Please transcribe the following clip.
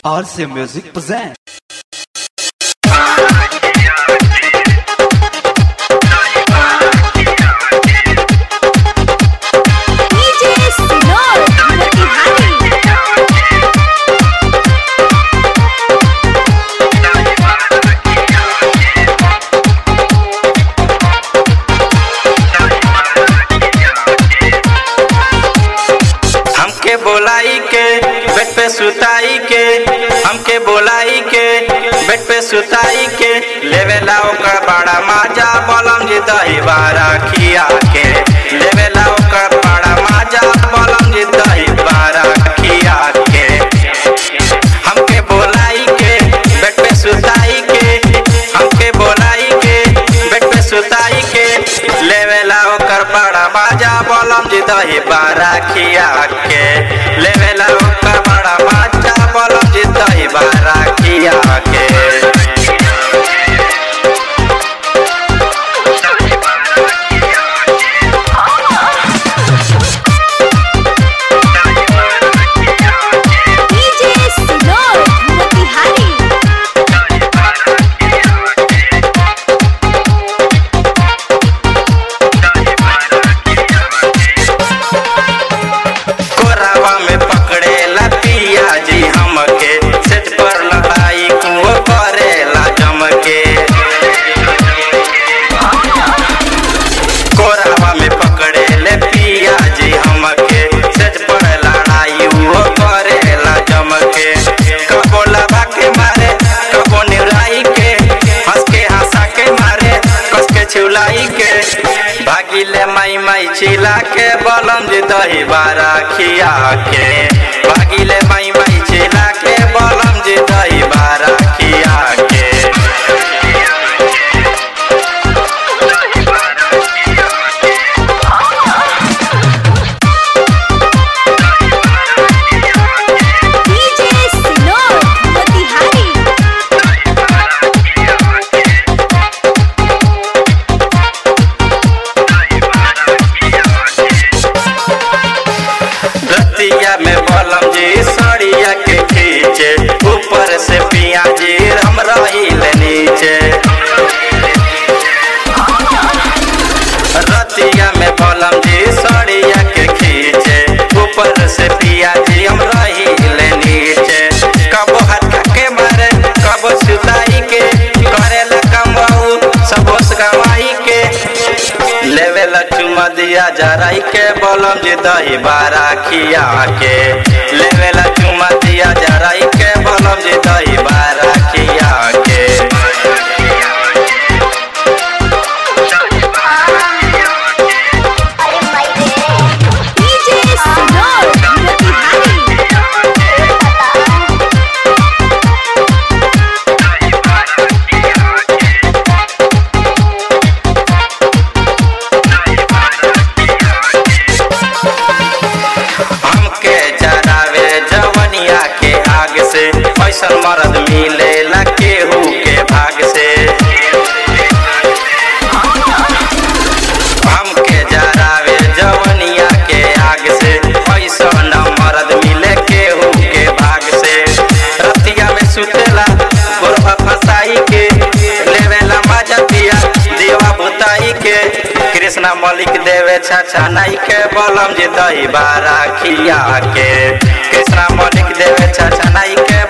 RC Music presents. DJ Sinor Motihari हमके बोलाई के बेड पे सुताई के हमके बोलाई के बेड पे सुताई के लेवेला ओकर बड़ा माजा बलम जी दही बारा खिया के लेवेला ओकर बड़ा माजा बलम जी दही बारा खिया के हमके बोलाई के बेड पे सुताई के हमके बोलाई के बेड पे सुताई के लेवेला ओकर बड़ा माजा बलम जी दही बारा खिया के लेवेला ओकर बड़ा माजा बलम जी दही बारा खिया के DJ Sinor Motihari कोरावा में पकड़ेला पिया जी हमके सेट पर लड़ाई कुओ करेला जमके कोरावा में पकड़ेले पिया जी हमके सेट पर लड़ाई वो करेला जमके कबो लबा के मारे कबो निराई के हंस के हंसा के मारे कस के छिउलाई के भागिले माई माई चिला के बलम जी दही बारा खिया के भागिले माई माई चिला के बलम जी दही बारा खिया के DJ Sinor Motihari रतिया में बलम जी सड़िया के खींचे ऊपर से पिया जी हम रहील नीचे रतिया में बलम जी सड़िया के खींचे ऊपर से पिया जी हम रहील नीचे कबो हटका के मारे कबो सुताई के करेला कमाऊ सबोस गवाई के लेवेला चुमा दिया जराई के बलम जी दही बारा खिया के लेवेला चुमा दिया जराई के बलम जी दही बारा खिया के DJ Sinor Motihari हमके जरावे जवनिया के आग से ऐसन मरद मिले ला केहू के भाग से हमके जरावे जवनिया के आग से ऐसन मरद मिले केहू के भाग से रतिया में सुतेला गोरबा फसाई के लेवेला मजा पिया देवा बुताई के कृष्णा मलिक देवे छाछा नाई के बलम जी दही बारा खिया के कृष्णा मलिक देवे छाछा नाई के